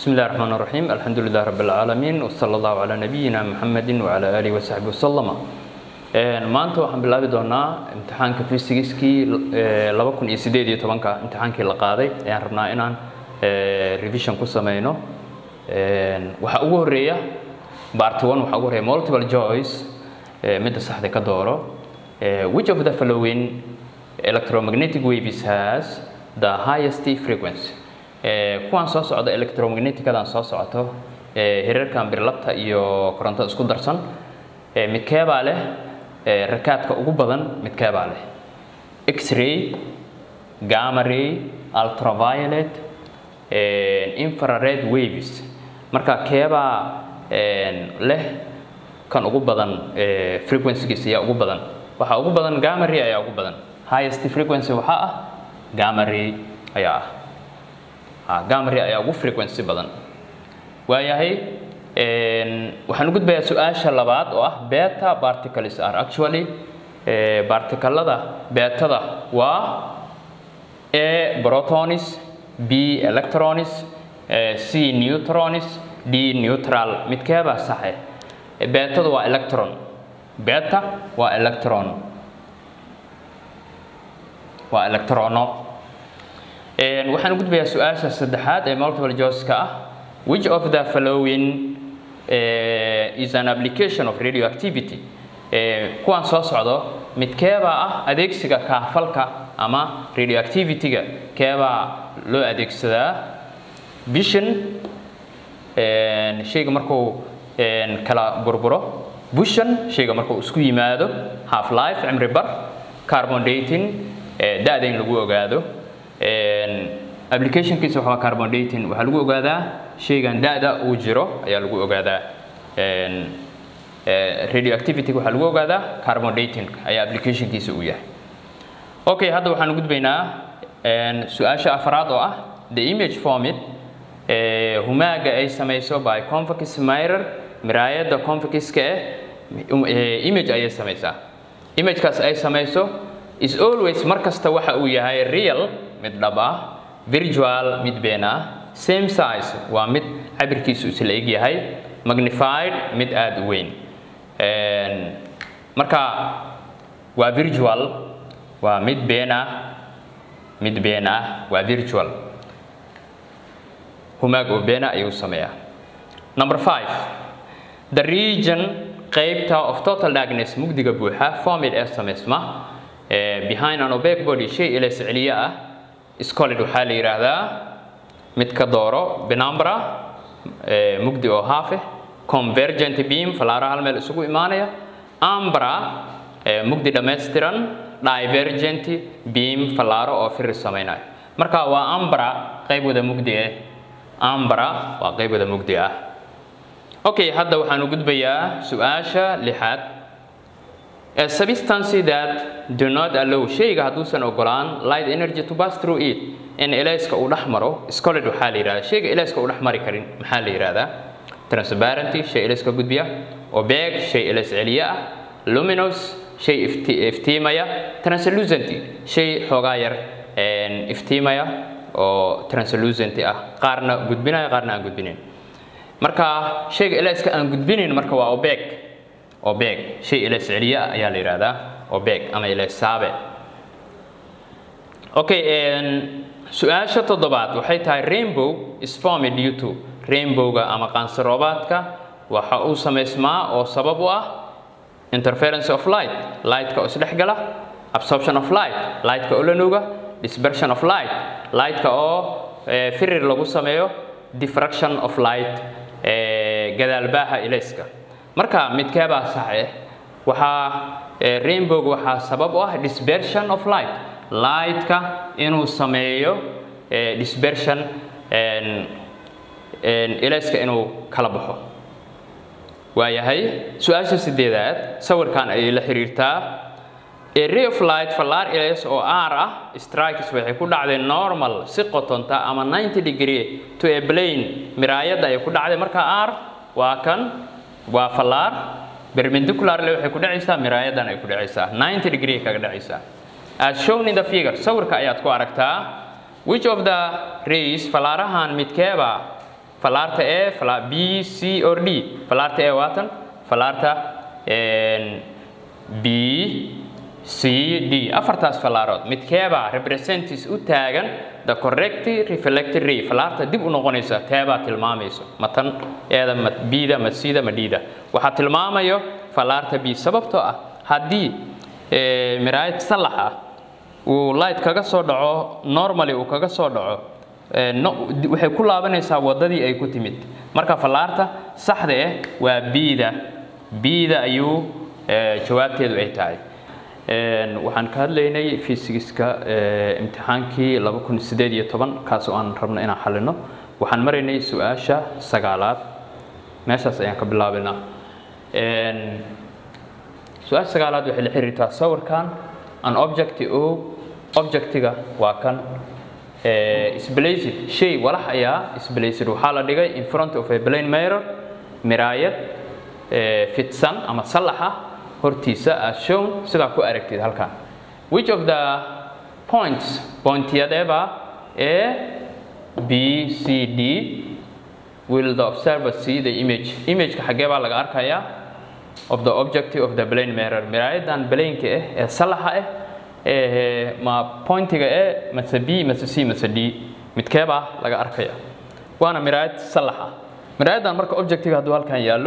بسم الله الرحمن الرحيم الحمد لله رب العالمين وصلى الله على نبينا محمد وعلى آله وصحبه وسلم maanta waxaan bilaabi doonaa imtixaanka physics-kii laba kun iyo sideed iyo tobanka imtixaankii la qaaday ayaan rabnaa inaan revision ku sameyno waxaa ugu horeeya part one waxaa ugu horeeya multiple choice midda saxda ka dooro which of the following electromagnetic waves has the highest frequency kuwaan soo socda electromagneticadaan soo socoto hirarkan birlabta iyo korontada isku darsan midkeebaa leh rakaadka ugu badan midkeebaa leh x-ray gamma ray ultraviolet infrared waves marka keebaa leh kan ugu badan frequencygiisa ayaa ugu badan waxaa ugu badan gamma ray ayaa ugu badan highest frequency waxaa ah gamma ray ayaa ah gamma ray ayaa ugu frequency badan waayahay waxaan u gudbayaa su-aasha labaad oo ah beta particles are actually partikalada betada waa a protonis b electronis c neutronis d neutral midkeebaa saxe betada waa electron beta waa electron waa electrono waxaan u gudbayaa su-aasha saddexaad ee multiple joyska ah which of the following uh, is an application of radioactivity kuwaan soo socdo mid keebaa ah adeegsiga kaafalka ama radioactivity-ga keebaa loo adeegsadaa bishan shayga markuu kala burburo bushan shayga markuu isku yimaado half life cimri bar carbon dating da-da in lagu ogaado applicationkiisa waxaa carbon dating waxaa lagu ogaadaa shaygan da-da uu jiro ayaa lagu ogaadaa radioactivity waxaa lagu ogaadaa carbon dating ayaa applicationkiisa uu yahay okay hadda waxaan u gudbaynaa su-aasha afraad oo ah the image formid humaaga ay samayso by convex mirror miraayadda convexka eh image ayay samaysaa imagekaas ay samayso is always mar kasta waxa uu yahay real mid dhab ah virtual mid been ah same size waa mid cabirkiisu isla eg yahay magnified mid aada u weyn marka waa virtual waa mid been ah mid been ah waa virtual humaag oo beena ayuu sameeyaa number five the region qaybta of total darkness mugdiga buuxa formid ee samaysma behind an opaque body shay ilays celiye ah scolid waxaa la yidhaahdaa mid ka dooro binambra mugdi oo haafe convergent beam falaara hal meel isugu imaanaya ambra mugdi dhammaystiran divergent beam falaaro oo firi samaynayo marka waa ambra qayb wada mugdi ah ambra waa qayb wada mugdi ah okay hadda waxaan u gudbayaa su-aasha lixaad a substance that do not allow shayga hadduusan ogolaan light energy to pass through it in elayska uu dhex maro scolid waxaa la yidhahdaa shayga elayska uu dhex mari karin maxaa la yidhahdaa transparenty shay elayska gudbiya opaque shay elays celiye ah luminous shay iftiimaya translucenty shay xoogaa yar iftiimaya oo translucenty ah qaarna gudbinaya qaarna aan gudbinayn marka shayga elayska aan gudbinayn marka waa opaque obeg shay ilays celiye ah ayaa la yidhahdaa obeg ama ilaysaabe okay su-aasha toddobaad waxay tahay rainbow is formed due to rainbowga ama qaansaroobaadka waxa uu samaysmaa oo sabab u ah interference of light lightka oo isdhex gala absorption of light lightka oo la nuuga dispersion of light lightka oo firir lagu sameeyo diffraction of light gadaalbaaha ilayska marka midkeebaa saxe waxaa rainbowga waxaa sabab u ah dispersion of light lightka inuu sameeyo dispersion ilayska inuu kala baxo waayahay su-aasha sideedaad sawirkan ayay la xiriirtaa a ray of light fallaar ilays oo r ah strikes waxay ku dhacday normal si qotonta ama 90 degree to a plane miraayadda ayay ku dhacday marka r waa kan waa fallaar perpendicularly waxay ku dhacaysaa miraayadan ay ku dhacaysaa 90 degree kaga dhacaysaa as shown in the figure sawirka ayaad ku aragtaa which of the rays fallaarahan midkeeba falaarta a fala b c or d falaarta a waatan falaarta b c d afartaas falaarood midkeebaa representatives u taagan the correct reflected ray falaarta dib u noqonaysa teebaa tilmaamayso ma tan eeda ma bida ma cda ma dida waxaa tilmaamayo falaarta b sababtoo ah haddii miraayad salax ah uu light kaga soo dhaco normally uu kaga soo dhaco waxay ku laabanaysaa waddadii ay ku timid marka falaarta saxda ah waa bida bida ayuu jawaabteedu ay tahay waxaan ka hadlaynay fysigiska imtixaankii laba kun sideed iyo toban kaas oo aan rabno inaan xalino waxaan maraynay su-aasha sagaalaad meeshaas ayaan ka bilaabaynaa su-aasha sagaalaad waxay la xiriirtaa sawirkan an object o objectiga waa kan sblacid shay walax ayaa sblacid waxaa la dhigay in front of a plane mirror miraayad fidsan ama sallaxa hortiisa as shown sidaa ku aragtid halkan which of the points pointiyadeeba a b c d will the observer see the image imageka xaggee baa laga arkayaa of the objective of the plane mirror miraayadan balaynka ah ee sallaxa ah ma pointiga e mase b mase c mase d midkeebaa laga arkaya waana miraayad sallax ah miraayadan marka objectiga hadduu halkan yaallo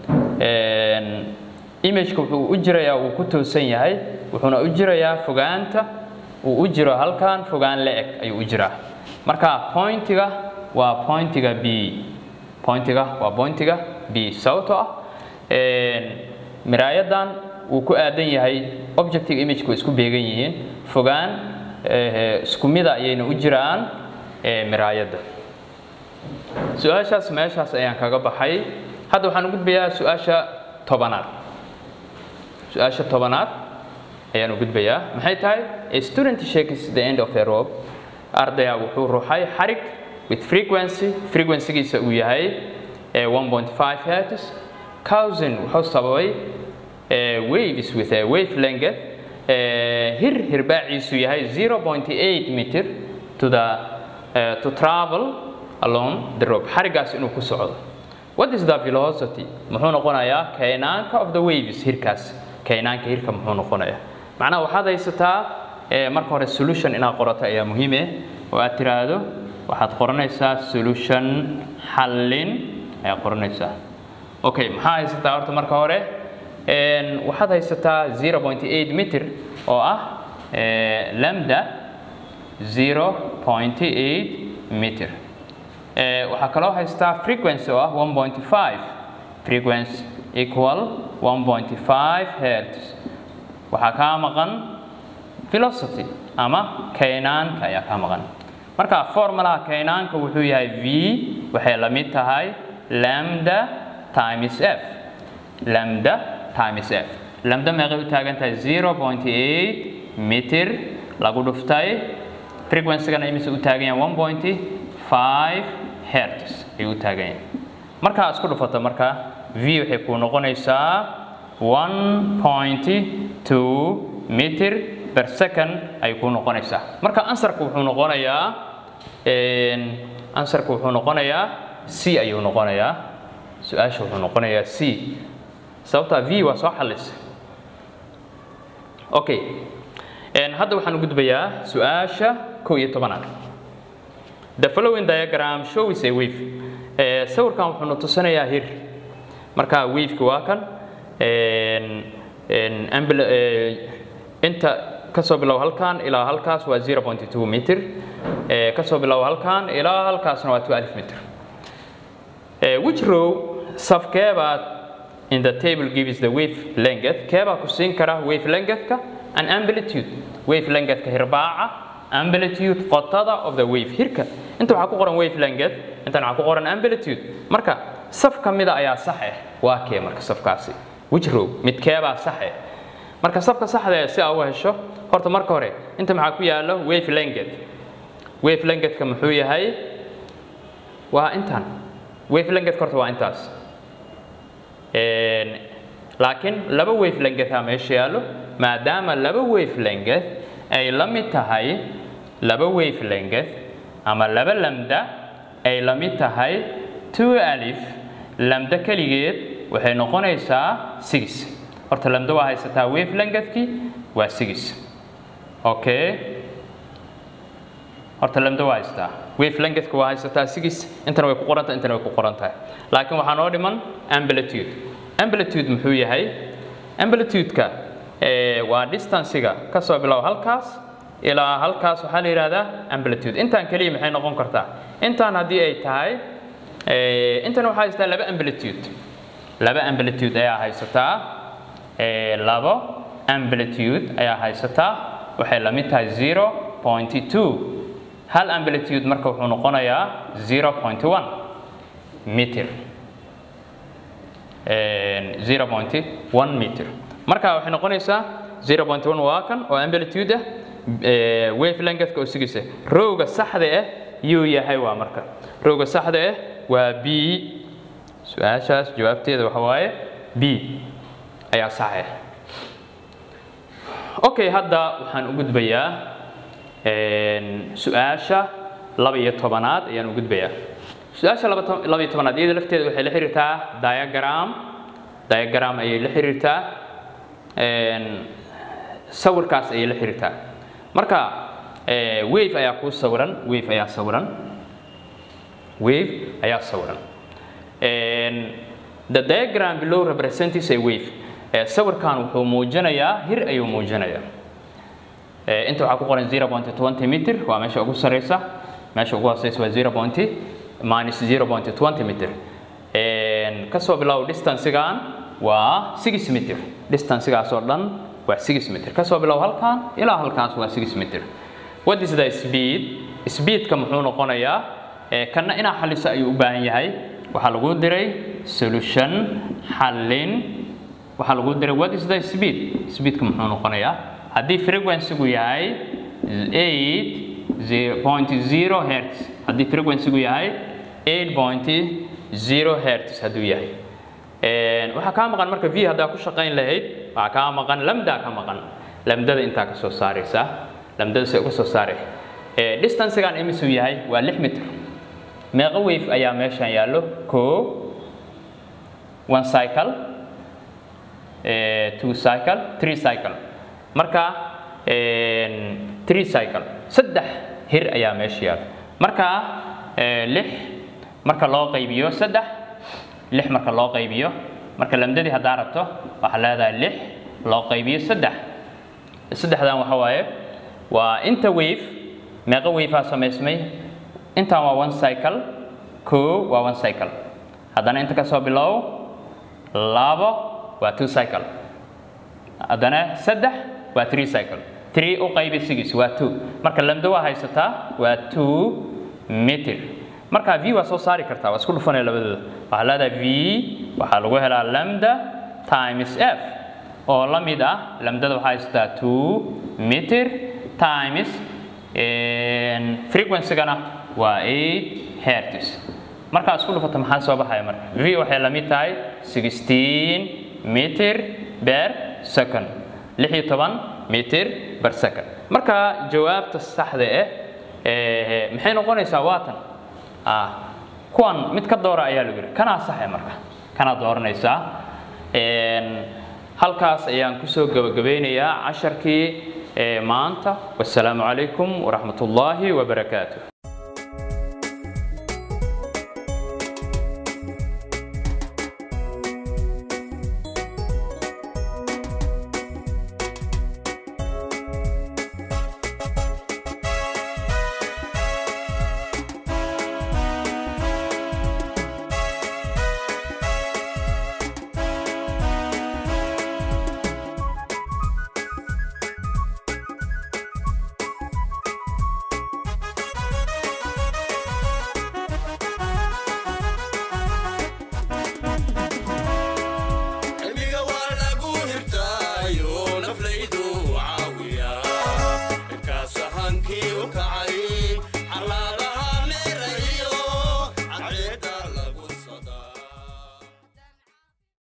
imageka wuxuu u jirayaa uu ku toosan yahay wuxuuna u jirayaa fogaanta uu u jiro halkan fogaan la-eg ayuu u jiraa marka pointiga waa pointiga b pointiga waa pointiga b sababtoo ah miraayadan uu ku aadan yahay objective imageka way isku beegan yihiin fogaan isku mida ayayna u jiraan miraayadda su-aashaas meeshaas ayaan kaga baxay hadda waxaan u gudbayaa su-aasha tobanaad su-aasha tobanaad ayaan u gudbayaa maxay tahay a student shakes the end of a rope ardaya wuxuu ruxay xarig with frequency frequencygiisa uu yahay 1.5 hertz cousin wuxuu sababay waves with a wave length hir hirbaaciisu yahay 0.8 meter to the uh, to travel along the rope xarigaas inuu ku socdo what is the velocity muxuu noqonayaa kaynaanka of the waves hirkaas kaynaanka hirka muxuu noqonayaa macnaha waxaad haysataa marka hore solution inaad qorato ayaa muhiim eh oo aad tiraahdo waxaad qoranaysaa solution xallin ayaad qoranaysaa okay maxaa haysataa horta marka hore waxaad haysataa 0.8 meter oo ah lambda 0.8 meter waxaa kaloo haystaa frequency oo ah 1.5 frequency equal 1.5 hertz waxaa kaa maqan velocity ama kaynaanka ayaa kaa maqan marka formulaha kaynaanka wuxuu yahay v waxay la mid tahay lambda times f lambda times f lambda meeqay u taagan tahay 0.8 meter lagu dhuftay frequencygana imise u taagan yahay 1.5 hertz ayuu u taagan yahay markaa isku dhufato marka v waxay kuu noqonaysaa 1.2 meter per second ayay kuu noqonaysaa marka ansarku wuxuu noqonayaa ansarku wuxuu noqonayaa c ayuu noqonayaa su-aasha wuxuu noqonayaa c sababtaa v waa soo xallisay okay hadda waxaan u gudbayaa su-aasha kow iyo tobanaad the following diagram shows a wave sawirkan wuxuu na tusinayaa hir marka waveki waa kan inta kasoo bilow halkan ilaa halkaas waa 0.2 meter kasoo bilow halkan ilaa halkaasna waa 12 meter which row safkeebaad in the table gives the wave length keebaa ku siin kara wave lengthka and amplitude wave lengthka hirbaaca amplitude qotada of the wave hirka inta waxaa ku qoran wave length intan waxaa ku qoran amplitude marka saf ka mida ayaa sax ah waa kee marka safkaasi which row midkeebaa sax ah marka safka saxda ee si aa u hesho horta marka hore inta maxaa ku yaalo wave length wave lengthka muxuu yahay waa intan wave lengthka horta waa intaas laakiin laba wave length aa meesha yaallo maadaama laba wave length ay la mid tahay laba wave length ama laba lambda ay la mid tahay two alif lamda keligeed waxay noqonaysaa six horta lamda waa haysataa wave lengthkii waa six okay horta lamda waa haysataa wave lengthka waa haysataa six intana way ku qoran tahay intana way ku qoran tahay laakiin waxaa noo dhiman amplitude amplitude muxuu yahay amplitude-ka waa distancega ka soo bilow halkaas ilaa halkaas waxaa la yidhahdaa amplitude intaan keliya maxay noqon kartaa intaan haddii ay tahay intan waxaa haysataa laba amplitude laba amplitude ayaa haysataa labo amplitude ayaa haysataa waxay la mid tahay zero point two hal amplitude marka wuxuu noqonayaa zero point one meter zero point one meter marka waxay noqonaysaa zero point one waa kan oo amplitude ah wave lengthka oo sigisa rowga saxda ah yuu yahay waa marka rowga saxda ah waa b su-aashaas jawaabteeda waxa waaye b ayaa sax ah okay hadda waxaan u gudbayaa su-aasha laba iyo tobanaad ayaan u gudbayaa su-aasha laba iyo tobanaad iyada lafteeda waxay la xiriirtaa diagram diagram ayay la xiriirtaa sawirkaas ayay la xiriirtaa marka wave ayaa kuu sawiran wave ayaa sawiran wave ayaa sawiran the diagram below represents a wave sawirkan wuxuu muujinayaa hir ayuu muujinayaa inta waxaa ku qoran 0.20 meter waa meesha ugu sareysa meesha ugu hooseysa waa 0. minus 0.20 meter kasoo bilow distancegan waa 6 meter distancegaas oo dhan waa 6 meter kasoo bilow halkan ilaa halkaas waa 6 meter what is the speed speedka muxuu noqonayaa kana inaa xaliso ayuu u baahan yahay waxaa lagu diray solution xallin waxaa lagu diray what is the speed speedka muxuu noqonayaa haddii frequency-gu yahay 8.0 hertz haddii frequency-gu yahay 8.0 hertz hadduu yahay waxaa kaa maqan marka v haddaa ku shaqayn lahayd waxaa kaa maqan lamdaa ka maqan lamdada intaa ka soo saaraysa lamdada se uga soo saare distancegan imisuu yahay waa 6 mitr meeqa wave ayaa meeshan yaallo ko one cycle two cycle three cycle marka three cycle saddex hir ayaa meesha yaalo marka lix marka loo qaybiyo saddex lix marka loo qaybiyo marka lamdadii haddaa rabto waxaa leedahay lix loo qaybiyo saddex saddexdan waxa waaye waa inta wave meeqa wavea samaysmay intan waa one cycle ko waa one cycle haddana inta ka soo bilow labo waa two cycle haddana saddex waa three cycle three u qaybi six waa two marka lamdo waa haysataa waa two meter marka v waa soo saari kartaa waa isku dhufanaya labadooda waxaa leedahay v waxaa lagu helaa lambda times f oo la mid ah lamdada waxaa haysataa two meter times frequency-gana waa eight hertz markaa isku dhufata maxaa soo baxaya marka v waxay la mid tahay sixteen meter per second lix iyo toban meter per second marka jawaabta saxda ah maxay noqonaysaa waatan kuwan mid ka doora ayaa lagu yidhi kanaa saxe marka kanaa dooranaysaa halkaas ayaan kusoo gabagabeynayaa casharkii maanta wasalaamu calaykum waraxmat ullaahi wabarakaatuh